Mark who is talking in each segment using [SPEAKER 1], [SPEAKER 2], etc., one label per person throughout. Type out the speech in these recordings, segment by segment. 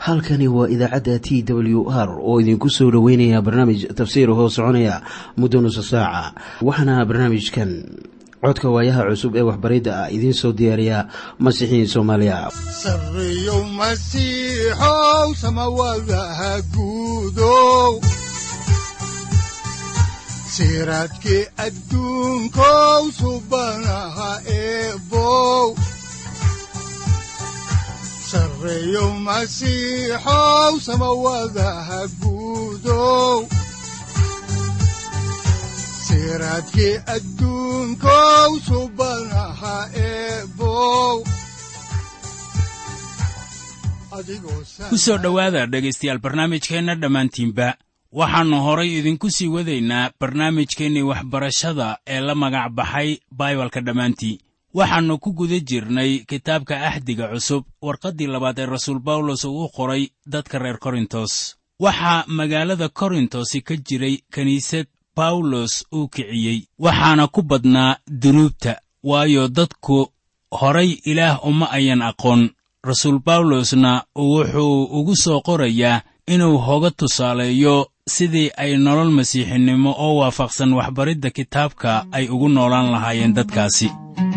[SPEAKER 1] halkani waa idaacadda t w r oo idinku soo dhoweynaya barnaamij tafsiir hoo soconaya muddo nusa saaca waxaana barnaamijkan codka waayaha cusub ee waxbaridda ah idiin soo diyaariya masiixiin soomaaliya
[SPEAKER 2] sareyow masiixow samawadaha guudow siraadkii adduunkow subanaha eebow sareyow masiixow samawadaha guudow siraadkii adduunkow subanaha eebow
[SPEAKER 3] ku soo dhowaada dhegaystayaal barnaamijkeenna dhammaantiinba waxaannu horay idinku sii wadaynaa barnaamijkeennii waxbarashada ee la magac baxay baibalka dhammaantii waxaannu ku guda jirnay kitaabka axdiga cusub warqaddii labaad ee rasuul bawlos uu u qoray dadka reer korintos waxaa magaalada korintosi ka jiray kiniisad bawlos uu kiciyey waxaana ku badnaa dunuubta waayo dadku horay ilaah uma ayan aqoon rasuul bawlosna wuxuu ugu soo qorayaa inuu hoga tusaaleeyo sidii ay nolol masiixinimo oo waafaqsan waxbaridda kitaabka ay ugu noolaan lahaayeen dadkaasi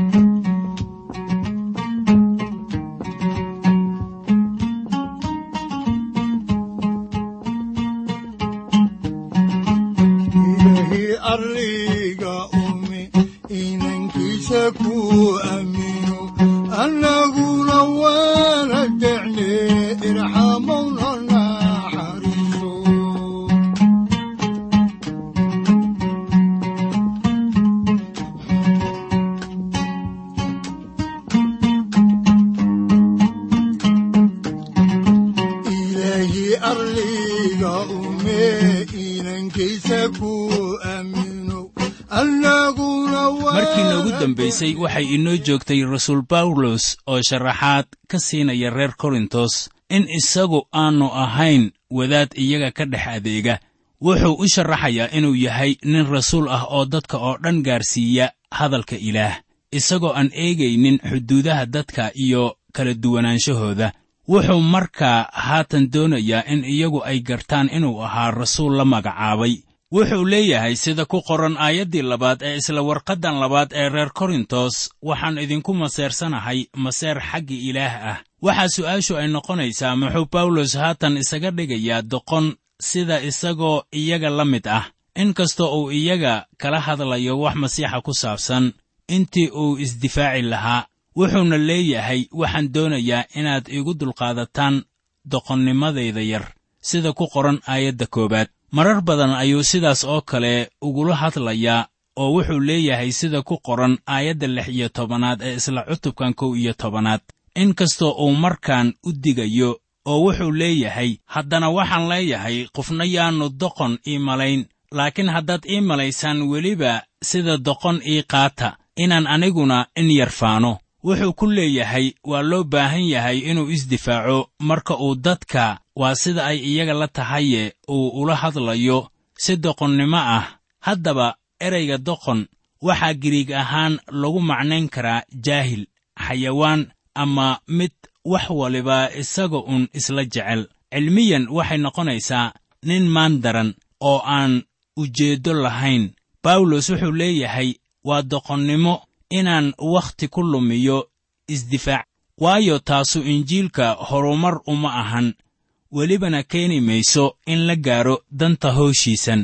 [SPEAKER 3] markii noogu dambaysay waxay inoo joogtay rasuul bawlos oo sharaxaad ka siinaya reer korintos in isagu aannu ahayn wadaad iyaga ka dhex adeega wuxuu u sharaxayaa inuu yahay nin rasuul ah oo dadka oo dhan gaarsiiya hadalka ilaah isagoo aan eegaynin xuduudaha dadka iyo kala duwanaanshahooda wuxuu markaa haatan doonayaa in iyagu ay gartaan inuu ahaa rasuul la magacaabay wuxuu leeyahay sida ku qoran aayaddii labaad ee isla warqaddan labaad ee reer korintos waxaan idinku maseersanahay maseer xagga ilaah ah waxaa su'aashu ay noqonaysaa muxuu bawlos haatan isaga dhigayaa doqon sida isagoo iyaga la mid ah in kastoo uu iyaga kala hadlayo wax masiixa ku saabsan intii uu isdifaaci lahaa wuxuuna leeyahay waxaan doonayaa inaad igu dulqaadataan doqonnimadayda yar sida ku qoran aayadda koowaad marar badan ayuu sidaas oo kale ugula hadlayaa oo wuxuu leeyahay sida ku qoran aayadda lix iyo tobanaad ee isla cutubkan kow iyo tobanaad in kastoo uu markaan u digayo oo wuxuu leeyahay haddana waxaan leeyahay qofna yaannu doqon ii malayn laakiin haddaad ii malaysaan weliba sida doqon ii qaata inaan aniguna in yarfaano wuxuu ku leeyahay waa loo baahan yahay inuu isdifaaco marka uu dadka waa sida ay iyaga la tahaye uu ula hadlayo si doqonnimo ah haddaba erayga doqon waxaa giriig ahaan lagu macnayn karaa jaahil xayawaan ama mid wax waliba isaga uun isla jecel cilmiyan waxay noqonaysaa nin maandaran oo aan ujeeddo lahayn bawlos wuxuu leeyahay waa doqonnimo inaan wakhti ku lumiyo isdifaac waayo taasu injiilka horumar uma ahan welibana keeni mayso in la gaaro danta hooshiisan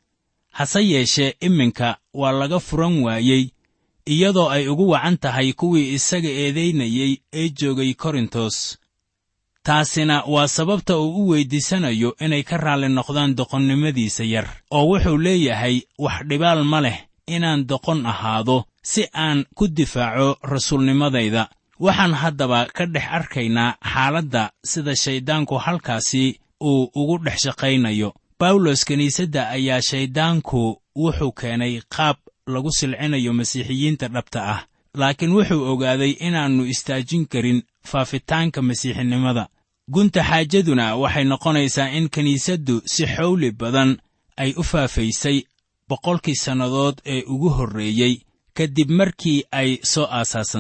[SPEAKER 3] hase yeeshee iminka waa laga furan waayey iyadoo ay ugu wacan tahay kuwii isaga eedaynayey ee joogay korintos taasina waa sababta uu u weyddiisanayo inay ka raalli noqdaan doqonnimadiisa yar oo wuxuu leeyahay wax dhibaal ma leh inaan doqon ahaado si aan ku difaaco rasuulnimadayda waxaan haddaba ka dhex arkaynaa xaaladda sida shayddaanku halkaasi uu ugu dhex shaqaynayo bawlos kiniisadda ayaa shayddaanku wuxuu keenay qaab lagu silcinayo masiixiyiinta dhabta ah laakiin wuxuu ogaaday inaannu istaajin karin faafitaanka masiixinimada gunta xaajaduna waxay noqonaysaa in kiniisaddu si xawli badan ay u faafaysay boqolkii sannadood ee ugu horreeyey ka dib markii ay soo aasaasantay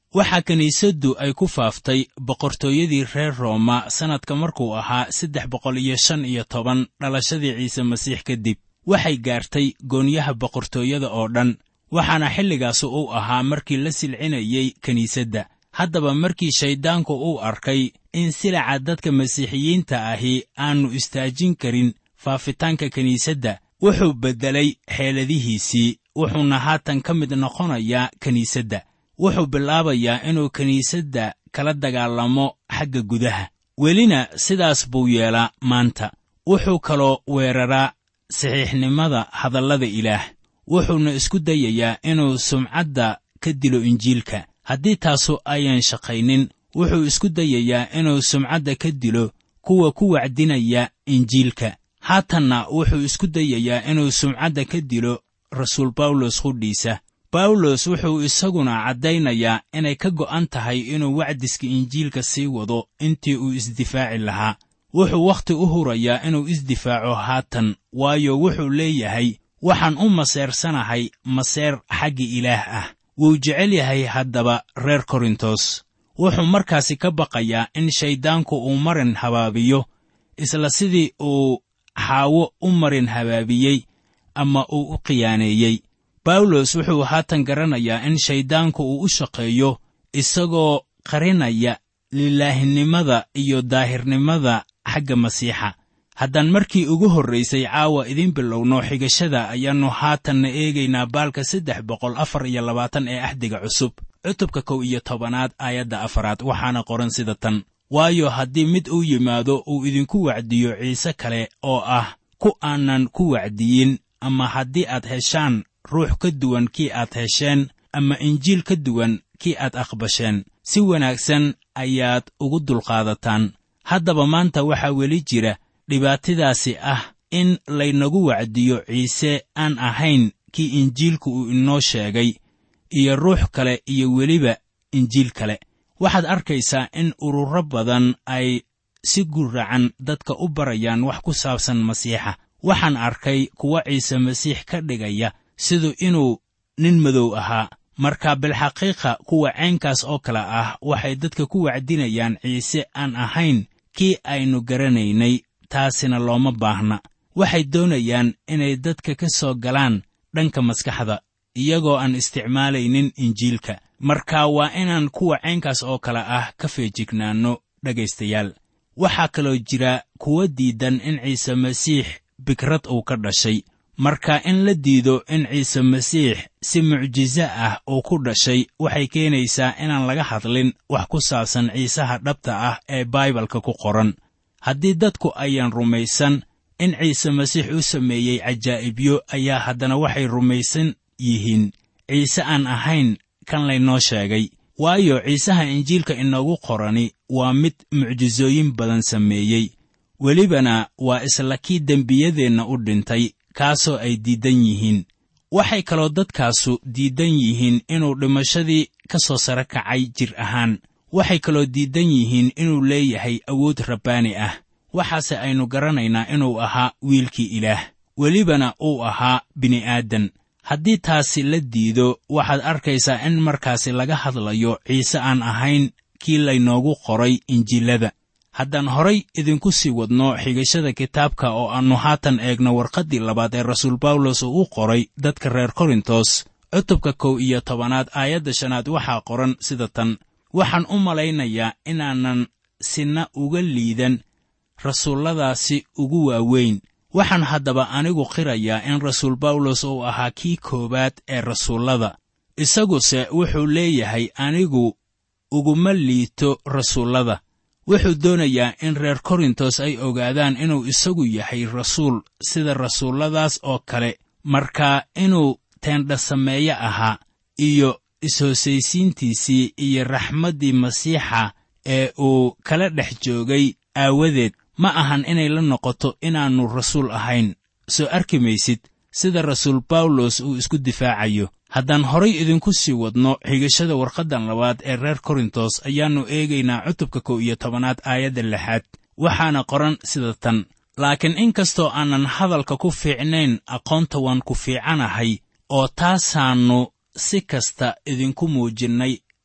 [SPEAKER 3] waxaa kiniisaddu ay ku faaftay boqortooyadii reer rooma sannadka markuu ahaa saddex boqol iyo shan iyo toban dhalashadii ciise masiix kadib waxay gaartay goonyaha boqortooyada oo dhan waxaana xilligaas uu ahaa markii la silcinayey kiniisadda haddaba markii shayddaanku uu arkay in silaca dadka masiixiyiinta ahi aannu istaajin karin faafitaanka kiniisadda wuxuu beddelay xeeladihiisii wuxuuna haatan ka mid noqonayaa kiniisadda wuxuu bilaabayaa inuu kiniisadda kala dagaalamo xagga gudaha welina sidaas buu yeelaa maanta wuxuu kaloo weeraraa saxiixnimada hadallada ilaah wuxuuna isku dayayaa inuu sumcadda ka dilo injiilka haddii taasu ayan shaqaynin wuxuu isku dayayaa inuu sumcadda ka dilo kuwa ku wacdinaya injiilka haatanna wuxuu isku dayayaa inuu sumcadda ka dilo rasuul bawlos qudhiisa bawlos wuxuu isaguna caddaynayaa inay ka go'an tahay inuu wacdiska injiilka sii wado intii uu isdifaaci lahaa wuxuu wakhti u hurayaa inuu isdifaaco haatan waayo wuxuu leeyahay waxaan u maseersanahay maseer xagga ilaah ah wuu jecel yahay haddaba reer korintos wuxuu markaasi ka baqayaa in shayddaanku uu marin habaabiyo isla sidii uu xaawo u marin habaabiyey ama uu u khiyaaneeyey bawlos wuxuu haatan garanayaa in shayddaanku uu u shaqeeyo isagoo qarinaya lilaahinimada iyo daahirnimada xagga masiixa haddaan markii ugu horraysay caawa idiin bilowno xigashada ayaannu haatanna eegaynaa baalka saddex boqol afar iyo labaatan ee axdiga cusub cutubka kow iyo tobanaad aayadda afaraad waxaana qoran sida tan waayo haddii mid uu yimaado uu idinku wacdiyo ciise kale oo ah ku aanan ku wacdiyin ama haddii aad heshaan ruux ka duwan kii aad hesheen ama injiil ka duwan kii aad aqbasheen si wanaagsan ayaad ugu dulqaadataan haddaba maanta waxaa weli jira dhibaatadaasi ah in laynagu wacdiyo ciise aan ahayn kii injiilku uu inoo sheegay iyo ruux kale iyo weliba injiil kale waxaad arkaysaa in ururo badan ay si guracan dadka u barayaan wax ku saabsan masiixa waxaan arkay kuwa ciise masiix ka dhigaya siduu inuu nin madow ahaa marka bilxaqiiqa kuwa caynkaas oo kale ah waxay dadka ku wacdinayaan ciise aan ahayn kii aynu garanaynay taasina looma baahna waxay doonayaan inay dadka ka soo galaan dhanka maskaxda iyagoo aan isticmaalaynin injiilka marka waa inaan kuwa caynkaas oo kale ah ka feejignaanno dhegaystayaal waxaa kaloo jira kuwa diidan in ciise masiix bikrad uu ka dhashay marka in la diido in ciise masiix si mucjiso ah uu ku dhashay waxay keenaysaa inaan laga hadlin wax ku saabsan ciisaha dhabta ah ee baibalka ku qoran haddii dadku ayaan rumaysan in ciise masiix u sameeyey cajaa'ibyo ayaa haddana waxay rumaysan yihiin ciise aan ahayn kan laynoo sheegay waayo ciisaha injiilka inoogu qorani waa mid mucjisooyin badan sameeyey welibana waa isla kii dembiyadeenna u dhintay kaasoo ay diidan yihiin waxay kaloo dadkaasu diidan yihiin inuu dhimashadii ka soo sare kacay jir ahaan waxay kaloo diidan yihiin inuu leeyahay awood rabbaani ah waxaase aynu garanaynaa inuu ahaa wiilkii ilaah welibana uu ahaa bini'aadan haddii taasi la diido waxaad arkaysaa in markaasi laga hadlayo ciise aan ahayn kii laynoogu qoray injiilada haddaan horay idinku sii wadno xigashada kitaabka oo aannu haatan eegno warqaddii labaad ee rasuul bawlos uu u qoray dadka reer korintos cutubka kow iyo tobanaad aayadda shanaad waxaa qoran sida tan waxaan u malaynayaa inaanan sinna uga liidan rasuulladaasi ugu waaweyn waxaan haddaba anigu qirayaa in rasuul bawlos uu ahaa kii koowaad ee rasuullada isaguse wuxuu leeyahay anigu uguma liito rasuullada wuxuu doonayaa in reer korintos ay ogaadaan inuu isagu yahay rasuul sida rasuulladaas oo kale markaa inuu teendha sameeye ahaa iyo is-hosaysiintiisii iyo raxmaddii masiixa ee uu kala dhex joogay aawadeed ma ahan inay la noqoto inaannu rasuul ahayn soo arki maysid sida rasuul bawlos uu isku difaacayo haddaan horay idinku sii wadno xigashada warqaddan labaad ee reer korintos ayaannu eegaynaa cutubka kow iyo tobanaad aayadda lixaad waxaana qoran sida tan laakiin in kastoo aanan hadalka ku fiicnayn aqoonta waan ku fiicanahay oo taasaannu si kasta idinku muujinnay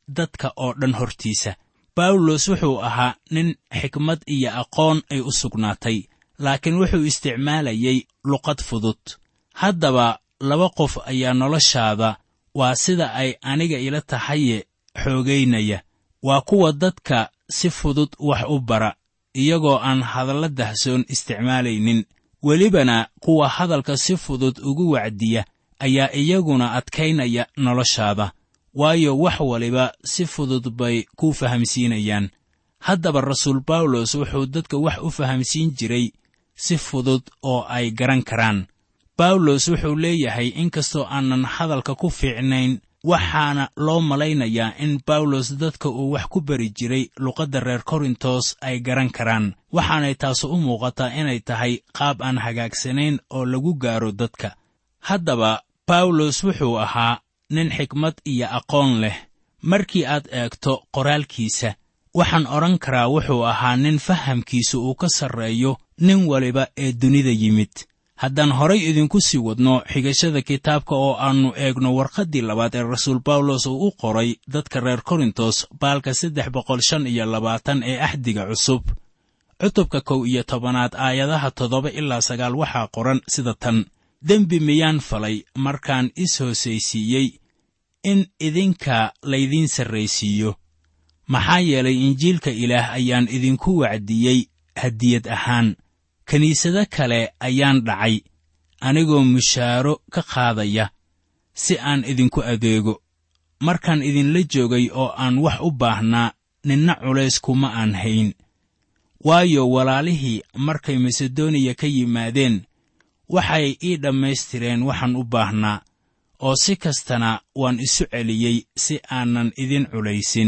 [SPEAKER 3] dadka oo dhan hortiisa bawlos wuxuu ahaa nin xikmad iyo aqoon ay u sugnaatay laakiin wuxuu isticmaalayay luqad fudud haddaba laba qof ayaa noloshaada waa sida ay aniga ila tahaye xoogaynaya waa kuwa dadka si fudud wax u bara iyagoo aan hadalla dahsoon isticmaalaynin welibana kuwa hadalka si fudud ugu wacdiya ayaa iyaguna adkaynaya noloshaada waayo wax waliba si fudud bay ku fahamsiinayaan haddaba rasuul bawlos wuxuu dadka wax u fahamsiin jiray si fudud oo ay garan karaan bawlos wuxuu leeyahay inkastoo aanan hadalka ku fiicnayn waxaana loo malaynayaa in bawlos dadka uu wax ku bari jiray luqadda reer korintos ay garan karaan waxaanay taasu u muuqataa inay tahay qaab aan hagaagsanayn oo lagu gaaro dadka haddaba bawlos wuxuu ahaa nin xikmad iyo aqoon leh markii aad eegto qoraalkiisa waxaan odhan karaa wuxuu ahaa nin fahamkiisu uu ka sarreeyo nin waliba ee dunida yimid haddaan horay idinku sii wadno xigashada kitaabka oo aannu eegno warqaddii labaad ee rasuul bawlos uu u qoray dadka reer korintos baalka saddex boqol shan iyo labaatan ee axdiga cusub cutubka kow iyo tobanaad aayadaha toddoba ilaa sagaal waxaa qoran sida tan dembi miyaan falay markaan is hoosaysiiyey in idinka laydiin sarraysiiyo maxaa yeelay injiilka ilaah ayaan idinku wacdiyey hadiyad ahaan kiniisado kale ayaan dhacay anigoo mushaaro ka qaadaya si aan idinku adeego markaan idinla joogay oo aan wax u baahnaa ninna culays kuma aan hayn waayo walaalihii markay masedoniya ka yimaadeen waxay ii dhammaystireen waxaan u baahnaa oo si kastana waan isu celiyey si aanan idin culaysin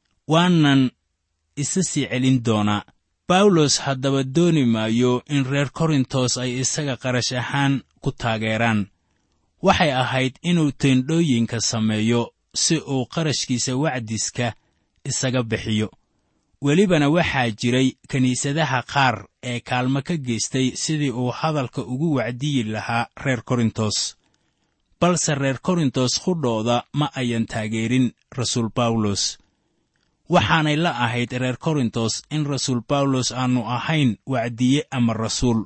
[SPEAKER 3] waanan isa sii celin doonaa bawlos haddaba dooni maayo in reer korintos ay isaga qarash ahaan ku taageeraan waxay ahayd inuu teendhooyinka sameeyo si uu qarashkiisa wacdiska isaga bixiyo welibana waxaa jiray kiniisadaha qaar ee kaalmo ka geystay sidii uu hadalka ugu wacdiyi lahaa reer korintos balse reer korintos qudhooda ma ayan taageerin rasuul bawlos waxaanay la ahayd reer korintos in rasuul bawlos aannu ahayn wacdiye ama rasuul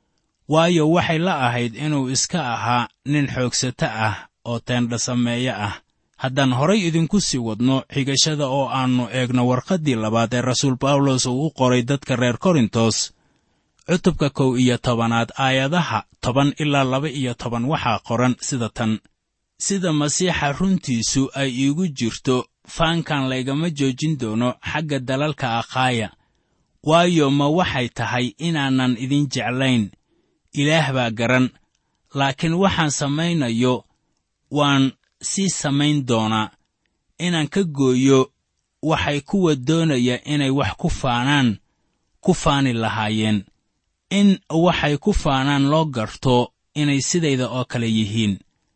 [SPEAKER 3] waayo waxay la ahayd inuu iska ahaa nin xoogsato ah oo teendha sameeye ah haddaan horay idinku sii wadno xigashada oo aannu eegno warqaddii labaad ee rasuul bawlos uu u qoray dadka reer korintos cutubka kow iyo tobanaad aayadaha toban ilaa laba iyo toban waxaa qoran sida tan sida masiixa runtiisu ay iigu jirto faankan laygama joojin doono xagga dalalka akhaaya waayo ma waxay tahay inaanan idin jeclayn ilaah baa garan laakiin waxaan samaynayo waan sii samayn doonaa inaan ka gooyo waxay kuwa doonaya inay wax ku faanaan ku faani lahaayeen in waxay ku faanaan loo garto inay sidayda oo kale yihiin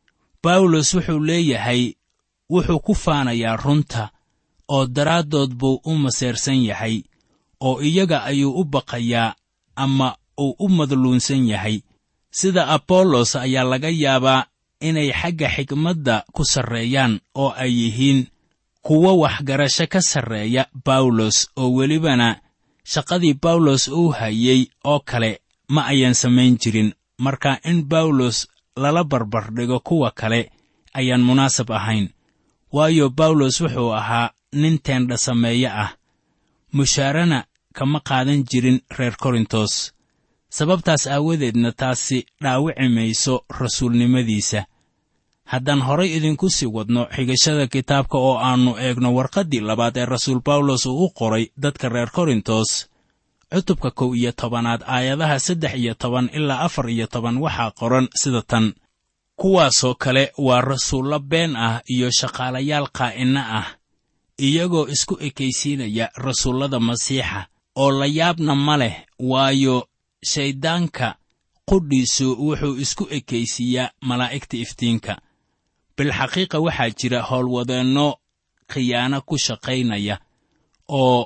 [SPEAKER 3] bawlos wuxuu leeyahay wuxuu ku faanayaa runta oo daraaddood buu u maseersan yahay oo iyaga ayuu u baqayaa ama uu u madluunsan yahay sida abollos ayaa laga yaabaa inay xagga xikmadda ku sarreeyaan oo ay yihiin kuwo waxgarasho ka sarreeya bawlos oo welibana shaqadii bawlos uu hayey oo kale ma ayan samayn jirin marka in bawlos lala barbardhigo kuwa kale ayaan munaasab ahayn waayo bawlos wuxuu ahaa nin teendha sameeye ah mushaarana kama qaadan jirin reer korintos sababtaas aawadeedna taasi dhaawici mayso rasuulnimadiisa haddaan horay idinku sii wadno xigashada kitaabka oo aannu eegno warqaddii labaad ee rasuul bawlos uu u qoray dadka reer korintos cutubka kow iyo tobanaad aayadaha saddex iyo toban ilaa afar iyo toban waxaa qoran sida tan kuwaasoo kale waa rasuullo been ah iyo shaqaalayaal qaa'inno ah iyagoo isku ekaysiinaya rasuullada masiixa oo la yaabna ma leh waayo shayddaanka qudhiisu wuxuu isku ekaysiiyaa malaa'igta iftiinka bilxaqiiqa waxaa jira howlwadeenno khiyaano ku shaqaynaya oo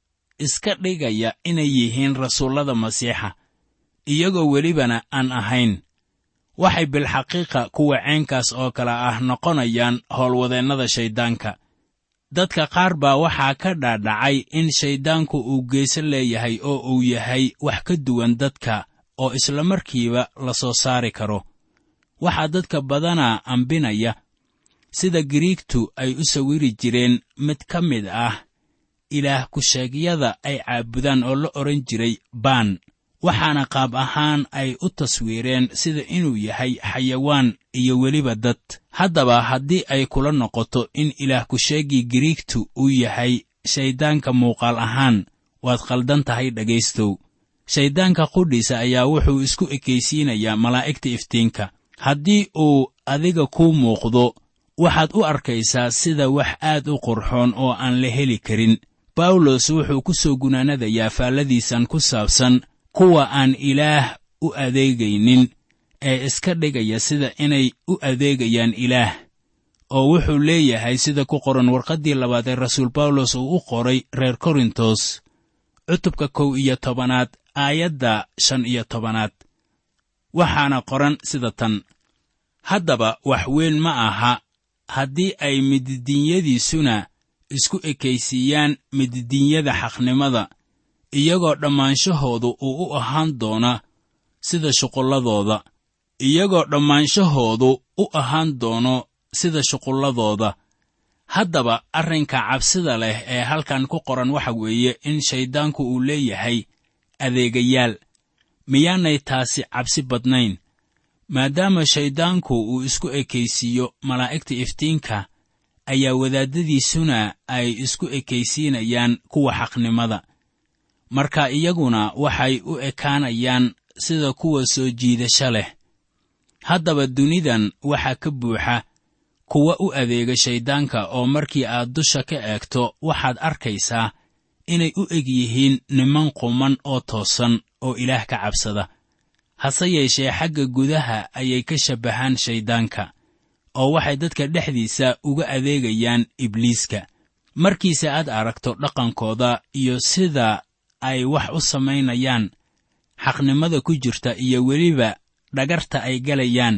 [SPEAKER 3] iska dhigaya inay yihiin rasuullada masiixa iyagoo welibana aan ahayn waxay bilxaqiiqa kuwa ceenkaas oo kale ah noqonayaan howlwadeennada shayddaanka dadka qaar baa waxaa ka dhaadhacay in shayddaanku uu geeso leeyahay oo uu yahay wax ka duwan dadka oo islamarkiiba la soo saari karo waxaa dadka badanaa ambinaya sida giriigtu ay u sawiri jireen mid ka mid ah ilaah ku-sheegyada ay caabudaan oo la odhan jiray baan waxaana qaab ahaan ay u taswiireen sida inuu yahay xayawaan iyo weliba dad haddaba haddii ay kula noqoto in ilaah ku-sheegii giriigtu uu yahay shayddaanka muuqaal ahaan waad khaldan tahay dhegaystow shayddaanka qudhiisa ayaa wuxuu isku ekaysiinayaa malaa'igta iftiinka haddii uu adiga kuu muuqdo waxaad u arkaysaa sida wax aad u qurxoon oo aan la heli karin bawlos wuxuu ku soo gunaanadayaa faalladiisan ku saabsan kuwa aan ilaah u adeegaynin ee iska dhigaya sida inay u adeegayaan ilaah oo wuxuu leeyahay sida ku qoran warqaddii labaad ee rasuul bawlos uu u qoray reer korintos cutubka kow iyo tobanaad aayadda shan iyo tobanaad waxaana qoran sida tan haddaba wax weyn ma aha haddii ay mididiinyadiisuna isku ekaysiiyaan mididiinyada xaqnimada iyagoo dhammaanshahoodu uu u ahaan doona sida shuqulladooda iyagoo dhammaanshahoodu u ahaan doono sida shuqulladooda haddaba arrinka cabsida leh ee halkan ku qoran waxa weeye in shayddaanku uu leeyahay adeegayaal miyaanay taasi cabsi badnayn maadaama shayddaanku uu isku ekaysiiyo malaa'igta iftiinka ayaa wadaaddadiisuna ay isku ekaysiinayaan kuwa xaqnimada marka iyaguna waxay u ekaanayaan sida kuwa soo jiidasho leh haddaba dunidan waxaa ka buuxa kuwa u adeega shayddaanka oo markii aad dusha ka eegto waxaad arkaysaa inay u eg yihiin niman quman oo toosan oo ilaah ka cabsada hase yeeshee xagga gudaha ayay ka shabbahaan shayddaanka oo waxay dadka dhexdiisa uga adeegayaan ibliiska markiise aad aragto dhaqankooda iyo sida ay wax u samaynayaan xaqnimada ku jirta iyo weliba dhagarta ay galayaan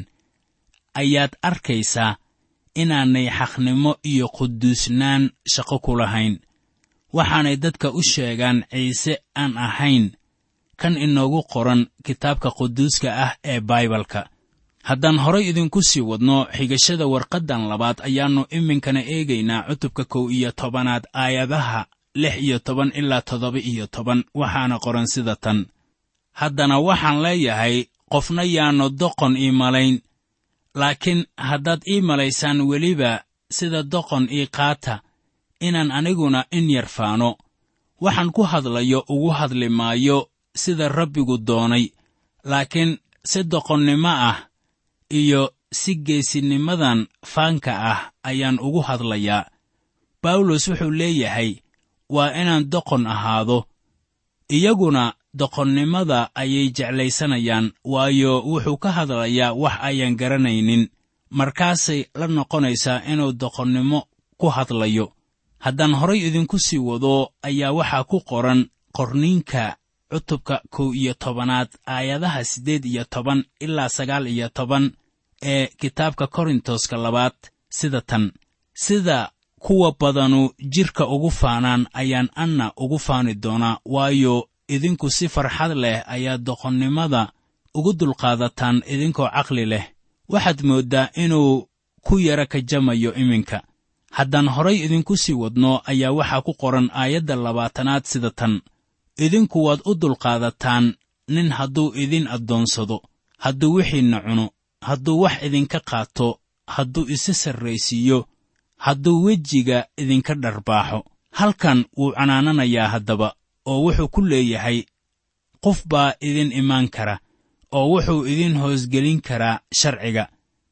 [SPEAKER 3] ayaad arkaysaa inaanay xaqnimo iyo quduusnaan shaqo ku lahayn waxaanay dadka u sheegaan ciise aan ahayn kan inoogu qoran kitaabka quduuska ah ee baibalka haddaan horay idinku sii wadno xigashada warqaddan labaad ayaannu iminkana eegaynaa cutubka kow iyo tobanaad aayadaha lix iyo toban ilaa toddoba iyo toban waxaana qoran sida tan haddana waxaan leeyahay qofna yaannu doqon ii malayn laakiin haddaad ii malaysaan weliba sida doqon ii qaata inaan aniguna in yar faano waxaan ku hadlayo ugu hadli maayo sida rabbigu doonay laakiin si doqonnimo ah iyo si geesinimadan faanka ah ayaan ugu hadlayaa bawlos wuxuu leeyahay waa inaan doqon ahaado iyaguna doqonnimada ayay jeclaysanayaan waayo wuxuu ka hadlayaa wax ayan garanaynin markaasay la noqonaysaa inuu doqonnimo ku hadlayo haddaan horay idinku sii wado ayaa waxaa ku qoran qorniinka cutubka kow iyo tobanaad aayadaha siddeed iyo toban ilaa sagaal iyo toban ee kitaabka korintoska labaad sida tan sida kuwa badanu jidhka ugu faanaan ayaan anna ugu faani doonaa waayo idinku si farxad leh ayaa doqonnimada ugu dulqaadataan idinkoo caqli leh waxaad mooddaa inuu ku yara kajamayo iminka haddaan horay idinku sii wadno ayaa waxaa ku qoran aayadda labaatanaad sida tan idinku waad u dulqaadataan nin hadduu idin addoonsado hadduu wixiinna cuno hadduu wax idinka qaato hadduu isa sarraysiiyo hadduu wejiga idinka dharbaaxo halkan wuu canaananayaa haddaba oo wuxuu ku leeyahay qof baa idin imaan kara oo wuxuu idin hoosgelin karaa sharciga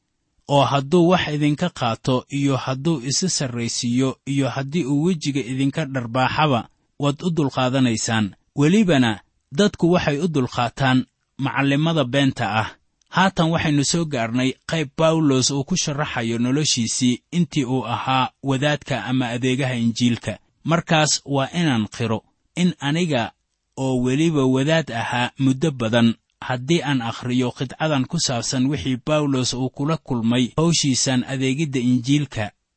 [SPEAKER 3] oo hadduu wax idinka qaato iyo hadduu isa sarraysiiyo iyo haddii uu wejiga idinka dharbaaxaba waad u dulqaadanaysaan welibana dadku waxay u dulqaataan macallimada beenta ah haatan waxaynu soo gaarnay qayb bawlos uu ku sharaxayo noloshiisii intii uu ahaa wadaadka ama adeegaha injiilka markaas waa inaan qiro in aniga oo weliba wadaad ahaa muddo badan haddii aan akhriyo qidcadan ku saabsan wixii bawlos uu kula kulmay hawshiisan adeegidda injiilka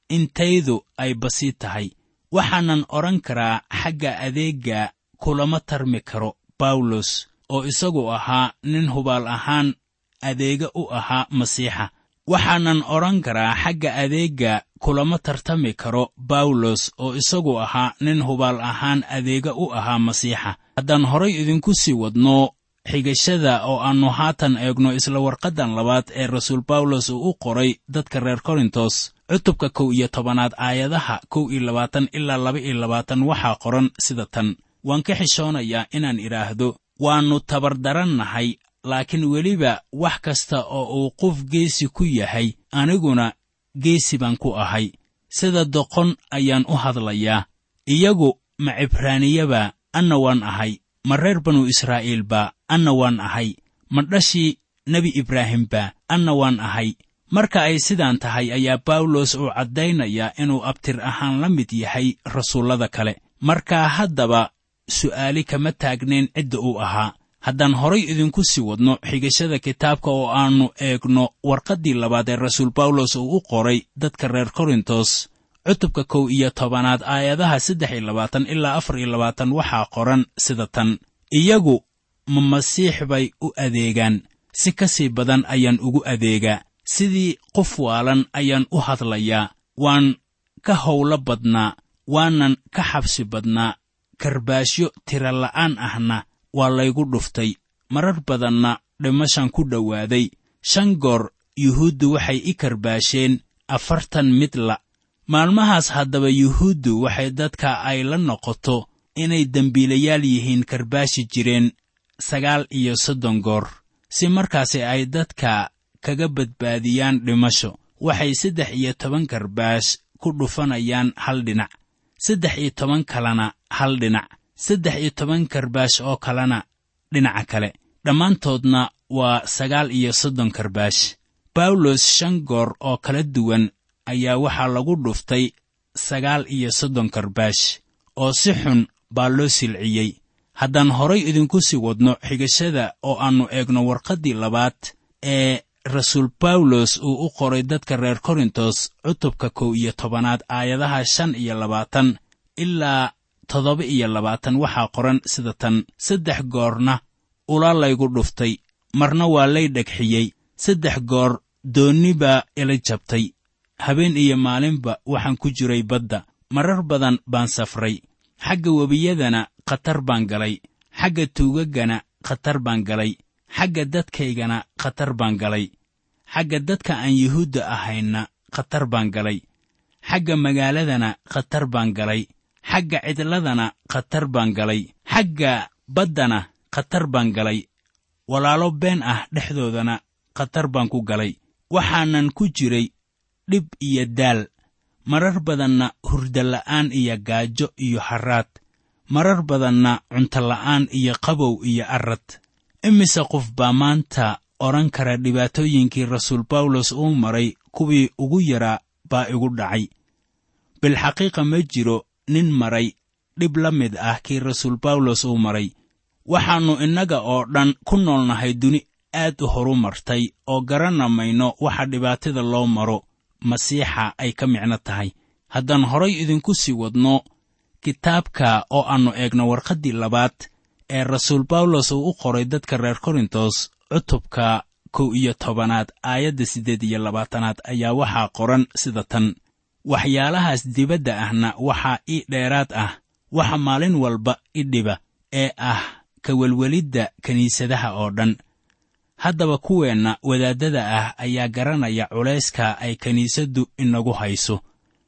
[SPEAKER 3] intaydu ay basiid tahay waxaanan odhan karaa xagga adeegga kulama tarmi karo bawlos oo isagu ahaa nin hubaal ahaan adeega u ahaa masiixa waxaanan odhan karaa xagga adeegga kulama tartami karo bawlos oo isagu ahaa nin hubaal ahaan adeega u ahaa masiixa haddaan horay idinku sii wadno xigashada oo aannu haatan eegno isla warqaddan labaad ee rasuul bawlos uu u qoray dadka reer korintos cutubka kow iyo tobanaad aayadaha kow iyo labaatan ilaa laba iyo labaatan waxaa qoran sida tan waan ka xishoonayaa inaan idhaahdo waannu tabardarannahay laakiin weliba wax kasta oo uu qof geesi ku yahay aniguna geesi baan ku ahay sida doqon ayaan u hadlayaa iyagu ma cibraaniyaba anna waan ahay ma reer banu israa'iilba anna waan ahay ma dhashii nebi ibraahimba anna waan ahay marka ay sidaan tahay ayaa bawlos uu caddaynayaa inuu abtir ahaan la mid yahay rasuullada kale markaa haddaba su'aali kama taagnayn cidda uu ahaa haddaan horay idinku sii wadno xigashada kitaabka oo aannu eegno warqaddii labaad ee rasuul bawlos uu u qoray dadka reer korintos cutubka kow iyo tobanaad aayadaha saddex iyo labaatan ilaa afar iyo labaatan waxaa qoran sida tan iyagu ma masiix bay u adeegaan si ka sii badan ayaan ugu adeegaa sidii qof waalan ayaan u hadlayaa waan ka howlo badnaa waanan ka xabsi badnaa karbaashyo tirala'aan ahna waa laygu dhuftay marar badanna dhimashan ku dhowaaday shan goor yuhuuddu waxay i karbaasheen afartan midla maalmahaas haddaba yuhuuddu waxay dadka ay la noqoto inay dembiilayaal yihiin karbaashi jireen sagaal iyo soddon goor si markaasi ay dadka kaga badbaadiyaan dhimasho waxay saddex iyo toban karbaash ku dhufanayaan hal dhinac saddex iyo toban kalena hal dhinac saddex iyo toban karbaash oo kalena dhinaca kale dhammaantoodna waa sagaal iyo soddon karbaash bawlos shan goor oo kala duwan ayaa waxaa lagu dhuftay sagaal iyo soddon karbaash oo si xun baa loo silciyey haddaan horay idinku sii wadno xigashada oo aannu eegno warqaddii labaad ee rasuul bawlos uu u qoray dadka reer korintos cutubka kow iyo tobanaad aayadaha shan iyo labaatan ilaa toddoba iyo labaatan waxaa qoran sida tan saddex goorna ula laygu dhuftay marna waa lay dhegxiyey saddex goor doonni baa ila jabtay habeen iyo maalinba waxaan ku jiray badda marar badan baan safray xagga webiyadana khatar baan galay xagga tuugaggana khatar baan galay xagga dadkaygana khatar baan galay xagga dadka aan yuhuudda ahaynna khatar baan galay xagga magaaladana khatar baan galay xagga cidladana khatar baan galay xagga baddana khatar baan galay walaalo been ah dhexdoodana khatar baan ku galay waxaanan ku jiray dhib iyo daal marar badanna hurdala'aan iyo gaajo iyo harraad marar badanna cuntola'aan iyo qabow iyo arrad imise qof baa maanta odhan kara dhibaatooyinkii rasuul bawlos uu maray kuwii ugu yaraa baa igu dhacay bilxaqiiqa ma jiro nin maray dhib la mid ah kii rasuul bawlos uu maray waxaannu innaga oo dhan ku noolnahay duni aad u horu martay oo garanna mayno waxa dhibaatada loo maro masiixa ay ka micno tahay haddaan horay idinku sii wadno kitaabka oo aannu eegno warqaddii labaad ee rasuul bawlos uu u qoray dadka reer korintos cutubka kow iyo tobanaad aayadda siddeed iyo labaatanaad ayaa waxaa qoran sida tan waxyaalahaas dibadda ahna waxaa ii dheeraad ah waxa maalin walba i dhiba ee ah ka welwelidda kiniisadaha oo dhan haddaba kuweenna wadaaddada ah ayaa garanaya culayska ay kiniisaddu inagu hayso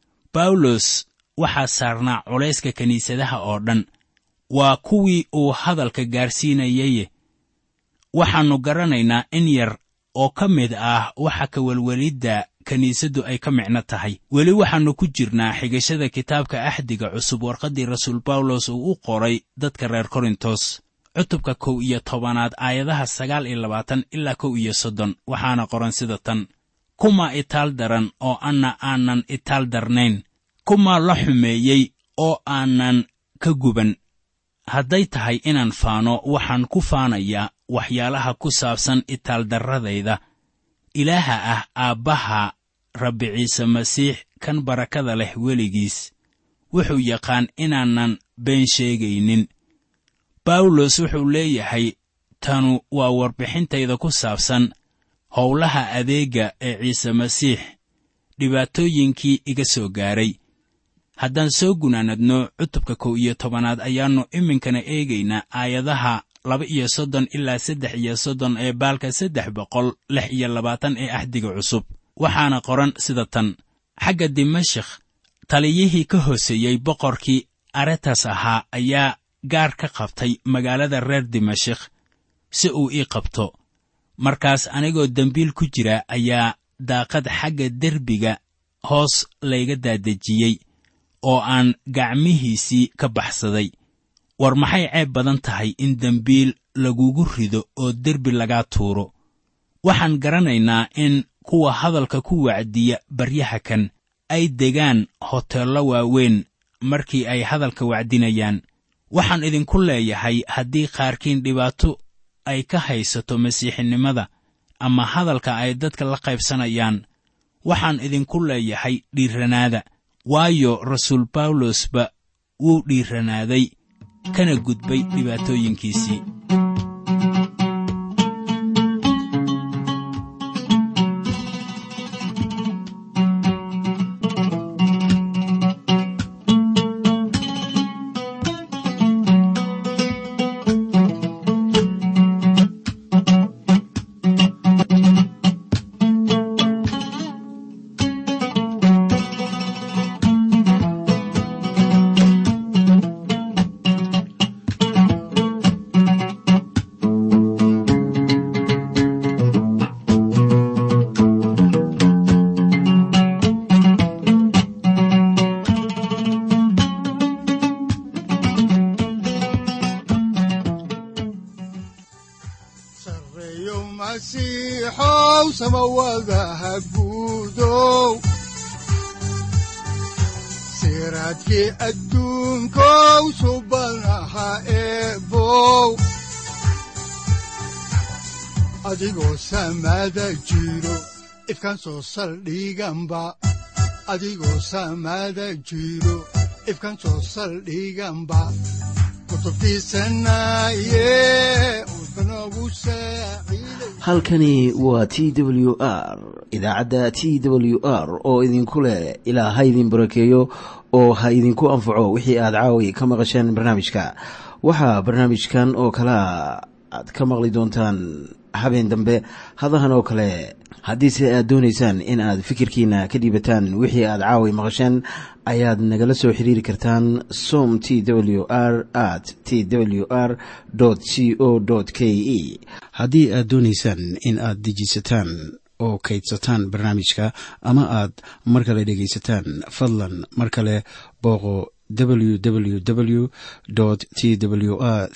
[SPEAKER 3] bawlos waxaa saarnaa culayska kiniisadaha oo dhan waa kuwii uu hadalka gaarsiinayaye waxaannu garanaynaa in yar oo ka mid ah waxa ka welwelidda kiniisaddu ay ka micno tahay weli waxaannu ku jirnaa xigashada kitaabka axdiga cusub warqaddii rasuul bawlos uu u qoray dadka reer korintos cutubka kow iyo tobanaad aayadaha sagaal iyo labaatan ilaa kow iyo soddon waxaana qoran sida tan kuma itaal daran oo anna aanan itaal darnayn kuma la xumeeyey oo aanan ka guban hadday tahay inaan faano waxaan ku faanayaa waxyaalaha ku saabsan itaaldarradayda ilaaha ah aabbaha rabbi ciise masiix kan barakada leh weligiis wuxuu yaqaan inaanan been sheegaynin bawlos wuxuu leeyahay tanu waa warbixintayda ku saabsan howlaha adeegga ee ciise masiix dhibaatooyinkii iga soo gaaray haddaan soo gunaanadno cutubka kow iyo tobanaad ayaannu iminkana eegaynaa aayadaha laba iyo soddon ilaa saddex iyo soddon ee baalka saddex boqol lix iyo labaatan ee axdiga cusub waxaana qoran sida tan xagga dimashikh taliyihii ka hooseeyey boqorkii aretas ahaa ayaa gaar ka qabtay magaalada reer dimashikh si uu ii qabto markaas anigoo dembiil ku jira ayaa daaqad xagga derbiga hoos layga daadejiyey oo aan gacmihiisii ka baxsaday war maxay ceeb badan tahay in dembiil lagugu rido oo derbi lagaa tuuro waxaan garanaynaa in kuwa hadalka ku wacdiya baryaha kan ay degaan hoteello waaweyn markii ay hadalka wacdinayaan waxaan idinku leeyahay haddii qaarkiin dhibaato ay ka haysato masiixinimada ama hadalka ay dadka la qaybsanayaan waxaan idinku leeyahay dhiirranaada waayo rasuul bawlosba wuu dhiirranaaday kana gudbay dhibaatooyinkiisii
[SPEAKER 2] sareeyo masiixow samawadaha guudow siraadkii adduunkow subanaha eebow adigoo samada jiro ifkan soo saldhiganba adigoo samada jiro ifkan soo saldhiganba kutubtiisanaye udbanogu saaciiday
[SPEAKER 1] halkani waa t w r idaacadda t w r oo idinku leh ilaa ha idin barakeeyo oo ha idinku anfaco wixii aad caawi ka maqasheen barnaamijka waxaa barnaamijkan oo kalea aad ka maqli doontaan habeen dambe hadahan oo kale haddiise aad doonaysaan in aad fikirkiina ka dhiibataan wixii aad caawi maqasheen ayaad nagala soo xiriiri kartaan som t w r at t w r c o k e haddii aad doonaysaan in aad dejisataan oo kaydsataan barnaamijka ama aad mar kale dhegaysataan fadlan mar kale booqo www t w r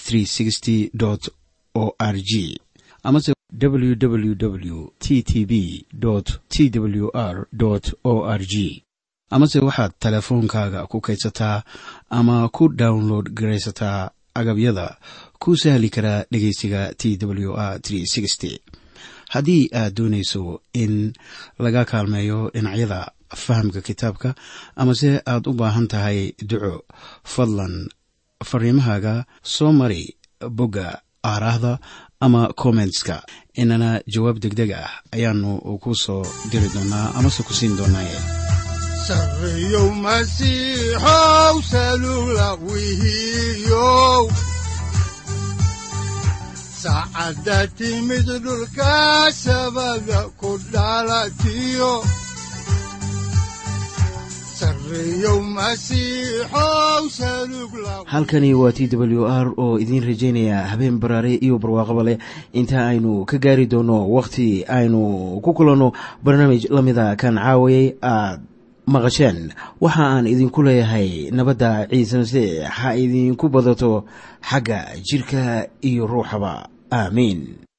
[SPEAKER 1] o r g amase www t t b t w r o r g amase waxaad teleefoonkaaga ku kaydsataa ama ku download garaysataa agabyada ku sahli karaa dhegeysiga t w r haddii aad doonayso in laga kaalmeeyo dhinacyada fahamka kitaabka amase aad u baahan tahay duco fadlan fariimahaaga soo mari bogga aaraahda ama kommentska inana jawaab degdeg ah ayaanu ku soo diri doonaa amase ku siin doonaaye
[SPEAKER 2] sareeyow masiixow salula wihiyow saacadda timid dhulka sabada ku dhalatiyo sareeyow masiixow salug la
[SPEAKER 1] halkani waa t w r oo idiin rajaynaya habeen baraare iyo barwaaqaba leh inta aynu ka gaari doono wakhti aynu ku kulanno barnaamij la mida kan caawayay aad maqasheen waxa aan idinku leeyahay nabadda ciise masiix ha idinku badato xagga jidhka iyo ruuxaba aamiin